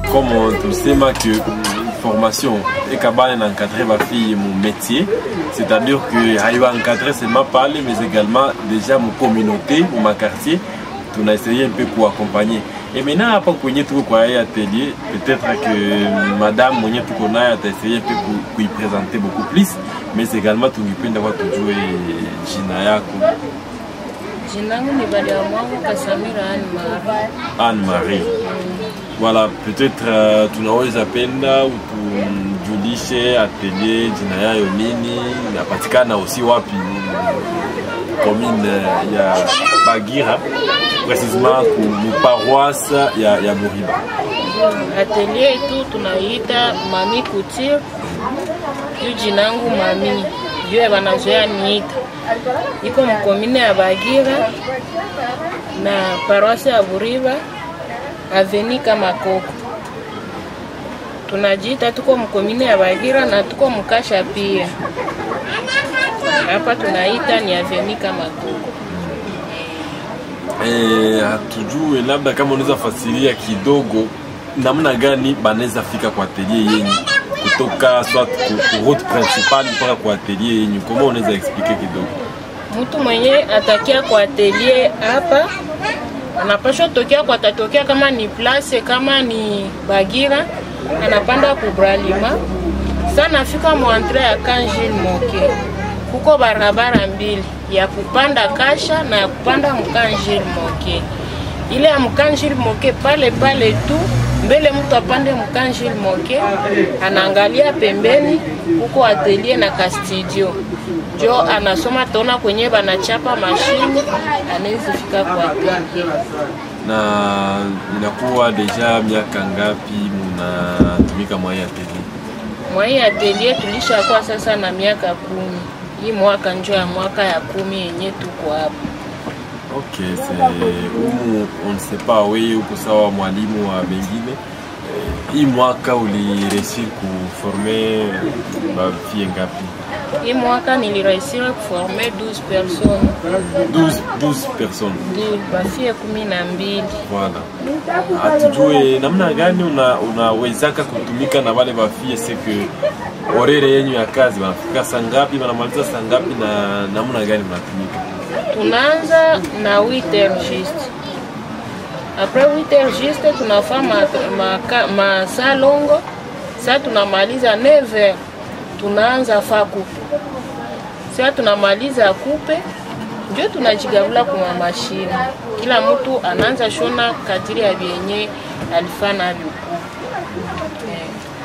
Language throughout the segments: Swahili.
comme tusema que formation ekabane na encadrer bafille mon métier c'est-à-dire que haiwa encadrer seulement pale mais également déjà mon communauté ou ma quartier tunaessaye un peu kuaccompagner et maintenant hapa kwenye tuko kwa hii atelier peut-être que madame mwenye tuko naye ataessaye un peu ku- kuipresenter beaucoup plus mais également tungipenda kwa tujue jina yako Jina langu ni Badia Mwangu Kasamira Anne Marie. Anne-Marie. Voilà, peut-être uh, tunaweza penda utujulishe atelier jina yayo nini, inapatikana aussi wapi commune ya Bagira, précisément ku mu paroisse ya, ya Muriba. Atelier yetu tunaiita Mami Couture. Juu jina langu Mami, juu wanazoea niita. Iko mkomine ya Bagira na paroisse ya Buriba aveni kama Koko. Tunajiita tuko mkomine ya Bagira na tuko mkasha pia. Hapa tunaita ni aveni kama Koko. Eh, hatujue labda kama unaweza fasiria kidogo namna gani banaweza fika kwa atelier yenyu kutoka soit ku, ku route principale mpaka kwa atelier yenyu, kama unaweza explique kidogo? mtu mwenye atakia kwa atelier hapa anapashwa tokea kwa tatokea kama ni place kama ni Bagira anapanda kubralima sana fika mwantre ya Kanjil Moke kuko barabara mbili ya kupanda Kasha na ya kupanda Mkanjil Moke. Ile ya Mkanjil Moke pale pale tu mbele mtu apande Mkanjil Moke anaangalia pembeni huko atelier na kastudio jo anasoma taona kwenye banachapa mashine anaweza fika kwa atelier. na inakuwa deja miaka ngapi munatumika mwa hii atelier? Mwa hii atelier tulishakuwa sasa na miaka kumi. Hii mwaka njo ya mwaka ya kumi yenye tuko hapa. Ok, c'est umu on ne sait pas, wewe uko sawa mwalimu wa mengine Eh, hii mwaka uliresir kuforme bafie ngapi? Hii mwaka nilirehisira kuforme 12 personnes 12, 12 personnes. Ndio, bafie kumi na mbili. Voilà. Hatujue namna gani una- unawezaka kutumika na wale bafie seke orere yenyu ya kazi wanafika saa ngapi, wanamaliza saa ngapi na namna gani mnatumika? Tunaanza na 8 heures juste. Après 8 heures juste tunafaa ma, ma, ka- masaa longo. Sasa tunamaliza 9 heures. Tunaanza faa kupe. Sasa tunamaliza kupe ndio tunajigabula kwa mashine. Kila mtu anaanza shona kadiri ya vyenye alifaa navyo kupe.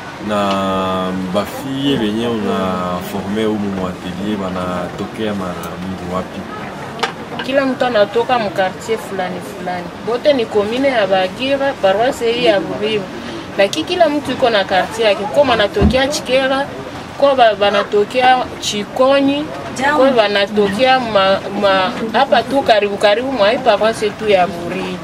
na bafie wenye unaforme humu mwatelier wanatokea mara mingi wapi? kila mtu anatoka mkartier fulani fulani, bote ni komine ya Bagira, paroisse hii ya Buriba, lakini kila mtu iko na kartier yake. Kwa banatokea Chikera, kwa ba- banatokea Chikonyi, kwa banatokea ma, ma, hapa tu karibu karibu mwa hii paroisse tu ya Buriba.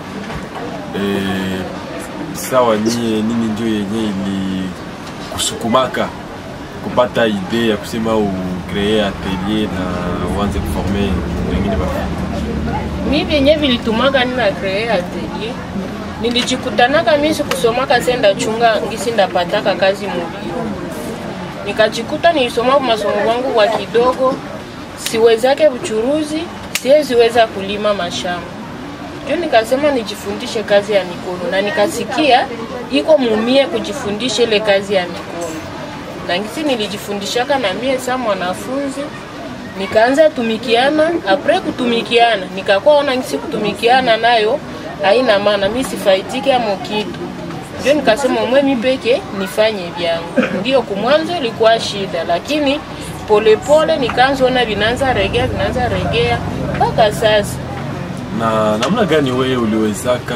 E, sawa, nyie nini ndio yenye ili kusukumaka kupata idee ya kusema ukree atelier na uanze kuforme wengine bafie? mi vyenye vilitumaka nina kree atelier nilijikutanaka mi sikusomaka senda chunga ngisi ndapataka kazi mubio nikajikuta nilisoma masomo wangu kwa kidogo siwezake uchuruzi siweziweza kulima mashamba ndio nikasema nijifundishe kazi ya mikono na nikasikia iko mumie kujifundisha ile kazi ya mikono na ngisi nilijifundishaka na mie sa mwanafunzi nikaanza tumikiana apre kutumikiana nikakuwa ona ngisi kutumikiana nayo haina maana mi sifaidike amo kitu ndio nikasema mwe mi peke nifanye vyangu ndio kumwanzo ilikuwa shida lakini polepole nikaanza ona vinaanza regea vinaanza regea mpaka sasa na namna gani wewe uliwezaka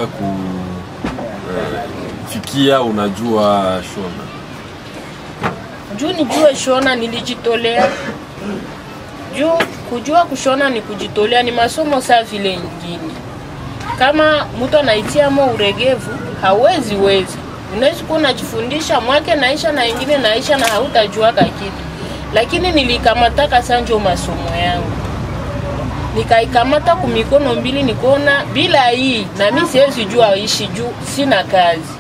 kufikia unajua shona? juu nijue shona nilijitolea juu kujua kushona ni kujitolea ni masomo saa vile ingine kama mtu anaitiamo uregevu hawezi weza unawezi kuwa unajifundisha mwake naisha na ingine naisha na hautajuaka kitu lakini nilikamataka sanjo masomo yangu nikaikamata kumikono mbili nikuona bila hii na mi siwezi jua ishi juu sina kazi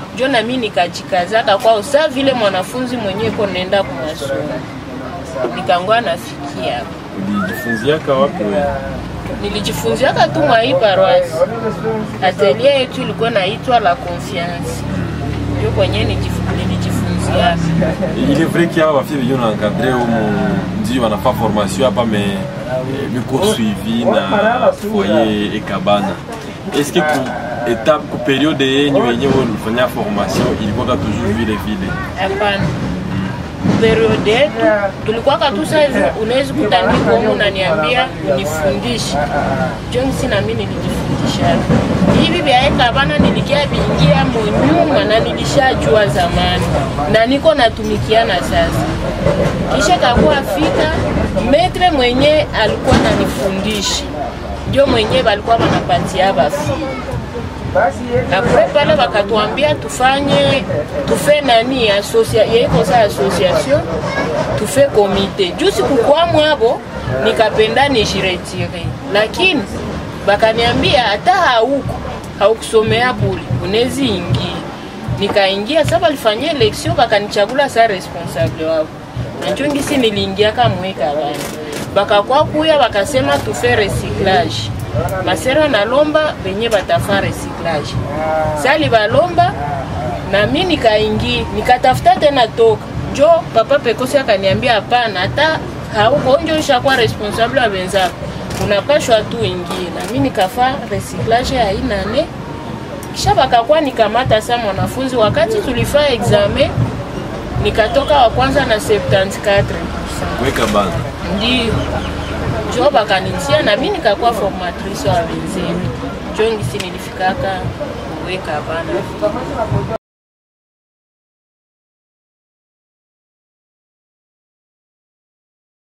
njo nami nikajikazaka kwao sa vile mwanafunzi mwenyewe ko naenda kumasomo nikangwa nafikia hapo ulijifunziaka wapi wewe? nilijifunziaka tu mwa hii paroisse atelier yetu ilikuwa naitwa la confiance ndio kwenye nijif- nilijifunziaka Il est vrai qu'il y a bafie venye unaencadre umu ndio wanafaa formation hapa me eh, miko suivi na foyer ekabana est-ce que ku étape ku periode yenyu yenye wewe ulifanya formation ilikuwa ka toujours vile vile hapana periode yetu tulikuwaka tu saa hivi unawezi kutandika humu unaniambia unifundishe jonsi nami nilijifundisha hivi vyaeka bana nilikia viingia monyuma na nilishajua zamani na niko natumikiana sasa kisha kakuwa fika metre mwenye alikuwa nanifundisha njo mwenye balikuwa wanapatia bafi apre pale wakatuambia tufanye tufe nani asocia yeiko sa association tufe komite juu sikukuwa mwabo nikapenda nishiretire lakini bakaniambia hata hauko haukusomea bule unezi ingia nikaingia sa balifanyia election bakanichagula sa responsable wabo nanjo ngisi niliingiaka mweka bana bakakwa kuya bakasema tufe recyclage masera nalomba benye batafa recyclage sali balomba na mi nikaingi nikatafuta tena toka njo papa pekosi akaniambia hapana hata hauko njo ishakuwa responsable wa benzako unapashwa tu ingie na mi nikafa recyclage ya inane kisha bakakuwa nikamata sa mwanafunzi wakati tulifaa examen nikatoka wa kwanza na 74 kuekabana ndio njo bakanitia na mi nikakuwa formatrice wa wenzenu njo ngisi nilifikaka kuweka bana